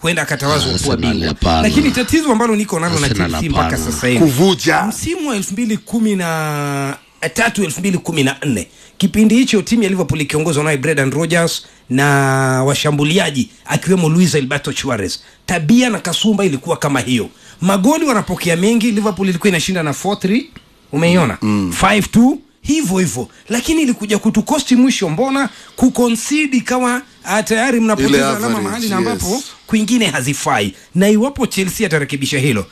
huenda akatawazwa kuwa Arsenal bingwa hapana. lakini tatizo ambalo niko nalo na Arsenal Chelsea mpaka hapana. sasa hivi kuvuja msimu wa elfu mbili kumi na tatu elfu mbili kumi na nne kipindi hicho timu ya liverpool ikiongozwa naye brendan rogers na washambuliaji akiwemo luis alberto chuarez tabia na kasumba ilikuwa kama hiyo magoli wanapokea mengi liverpool ilikuwa inashinda na 4-3 umeiona mm. 5-2 hivyo hivyo lakini ilikuja kutukosti mwisho mbona kukonsidi kama ah, tayari Ile mnapoteza alama average, mahali na ambapo yes. kwingine hazifai na iwapo chelsea atarekebisha hilo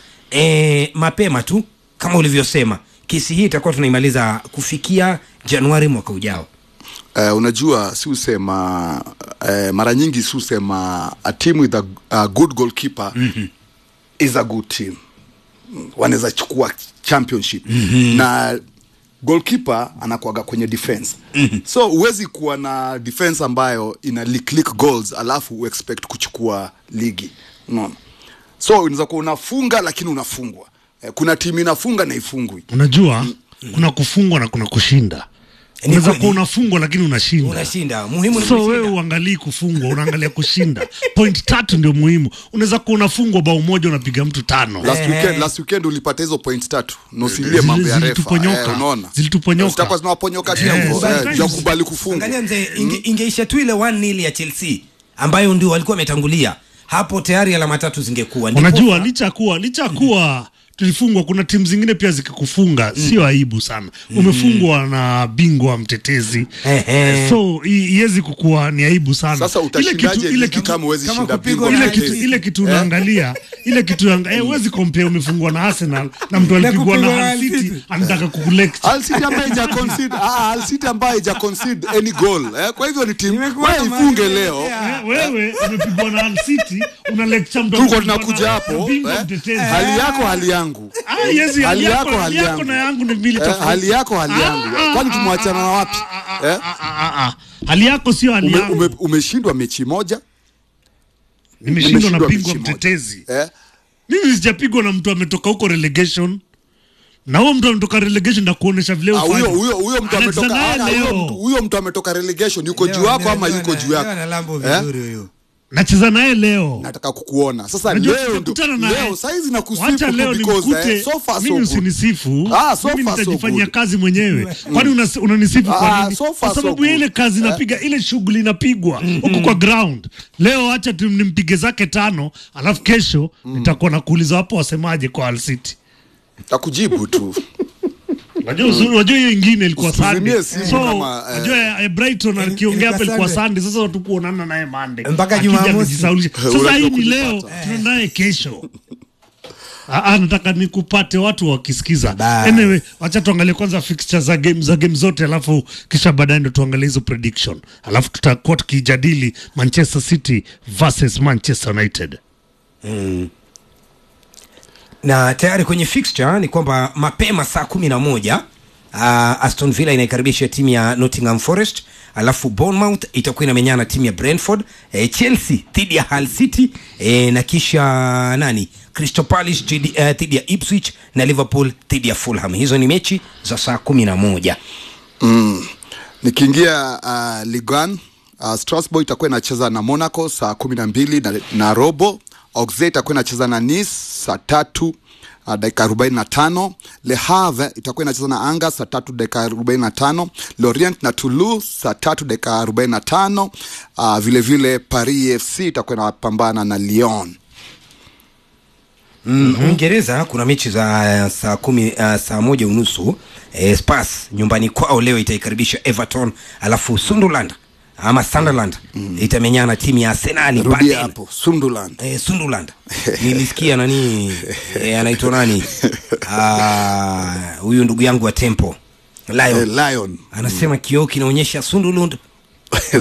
e, mapema tu kama ulivyosema kesi hii itakuwa tunaimaliza kufikia januari mwaka ujao Uh, unajua si usema uh, mara nyingi si usema a team with a, a good goalkeeper mm-hmm. is a good team wanaweza chukua championship mm-hmm. na goalkeeper anakuaga kwenye defense mm-hmm. so huwezi kuwa na defense ambayo ina leak leak goals alafu uexpect kuchukua ligi unaona so unaweza kuwa unafunga lakini unafungwa eh, kuna timu inafunga na ifungwi unajua kuna kufungwa na kuna kushinda unaweza kweli. kuwa unafungwa lakini unashinda unashinda muhimu ni so kushinda. wewe uangalii kufungwa unaangalia kushinda point tatu ndio muhimu unaweza kuwa unafungwa bao moja unapiga mtu tano last Eh. weekend, last weekend ulipata hizo point tatu nosilie Zili- mambo ya refa zilituponyoka. eh, unaona Zilituponyoka. zitakuwa zinawaponyoka Eh, tembo sometimes- eh, juu ya kubali kufungwa angalia mzee inge, ingeisha tu ile 1-0 ya chelsea ambayo ndio walikuwa wametangulia hapo tayari alama tatu zingekuwa Ndipo- unajua licha ya kuwa licha ya kuwa tulifungwa kuna timu zingine pia zikikufunga sio aibu sana umefungwa na bingwa mtetezi Ehe. so i- iwezi kukuwa ni aibu sana sasa Ile utashindaje kitu- ile ligi kitu- kama huwezi kama shinda kupigwa bingwa na ile kitu, mtetezi? ile kitu unaangalia ile kitu unaanga- eh, huwezi compare umefungwa na Arsenal na mtu Na alipigwa kupigwa na na Hull Hull City City. anataka kukulecture Hull City ambaye haija concede ah Hull City ambaye haija concede any goal eh kwa hivyo ni timu Imekuwa wewe kama ifunge ile- leo yeah. Eh, wewe umepigwa na Hull City una lecture mtu tuko amepigwa tunakuja na- hapo na bingwa eh, mtetezi hali yako hali yangu Ah, yes, hali hali yako yako, hali hali yako yangu. na yangu ni mbili Eh, tofauti. hali yako hali yangu Ah, kwani ah, tumewachana na wapi eh Ah, ah, ah. hali yako sio hali ume, yangu ume, umeshindwa mechi moja nimeshindwa na umeshindwa bingwa mechi moja. mtetezi eh mimi sijapigwa na mtu ametoka huko relegation na huo mtu ametoka relegation na kuonesha vile Ah, huyo ufanye. huyo huyo mtu Anacheza ametoka naye ah, huyo leo. mtu- huyo mtu ametoka relegation yuko Leo- juu yako leo- ama leo yuko ana- juu leo yako ana lambo Eh? vizuri huyo nacheza naye leo nataka kukuona sasa Unajua leo ndo tutakutana naye. leo saizi nakusifu wacha leo tu because nimkute eh, so far so mimi good usinisifu Ah, so mimi far so nitajifanyia good. kazi mwenyewe kwani unas- unanisifu Ah, kwa nini so far kwa so sababu ya good. ile kazi inapiga ile shughuli inapigwa huko kwa ground leo acha tu nimpige zake tano alafu kesho nitakuwa nakuuliza wapo wasemaje kwa Hull City takujibu tu Unajua uzuri, unajua hiyo ingine ilikuwa Usituzimie Sunday. simu So, kama, eh, unajua eh, Brighton akiongea ilikuwa hapa ilikuwa Sunday. Sunday. Sasa watu kuonana naye Monday. Mpaka Akija Jumamosi. amejisaulisha. Sasa Unajua hii ni kujipata. leo, tuna naye kesho. Ah, ah, nataka nikupate watu wakisikiza. Bye. Anyway, wacha tuangalie kwanza fixture za game za game zote alafu kisha baadaye ndo tuangalie hizo prediction. Alafu tutakuwa tukijadili Manchester City versus Manchester United. na tayari kwenye fixture ni kwamba mapema saa kumi na moja uh, aston villa inaikaribisha timu ya nottingham forest alafu bournemouth itakuwa inamenyana na timu ya brentford eh, chelsea dhidi ya hull city eh, na kisha nani crystal palace dhidi eh, dhidi ya ipswich na liverpool dhidi ya fulham hizo ni mechi za saa kumi na moja mm. nikiingia uh, ligan uh, strasbourg itakuwa inacheza na monaco saa kumi na mbili na, na robo auxe itakuwa inacheza na nice saa tatu Uh, dakika arobaini na tano le havre itakuwa inacheza na anga saa tatu dakika arobaini na tano lorient na toulouse saa tatu dakika arobaini na tano uh, vile vile paris fc itakuwa inapambana na lyon mm, uingereza kuna mechi za uh, saa kumi uh, saa moja unusu eh, spas nyumbani kwao leo itaikaribisha everton alafu sunderland ama sunderland mm. itamenyana na timu ya arsenali rudia baadaye. hapo sunderland Eh, sunderland nilisikia nani eh, anaitwa nani Ah, huyu ndugu yangu wa tempo lion eh, lion anasema kioo kinaonyesha sunderland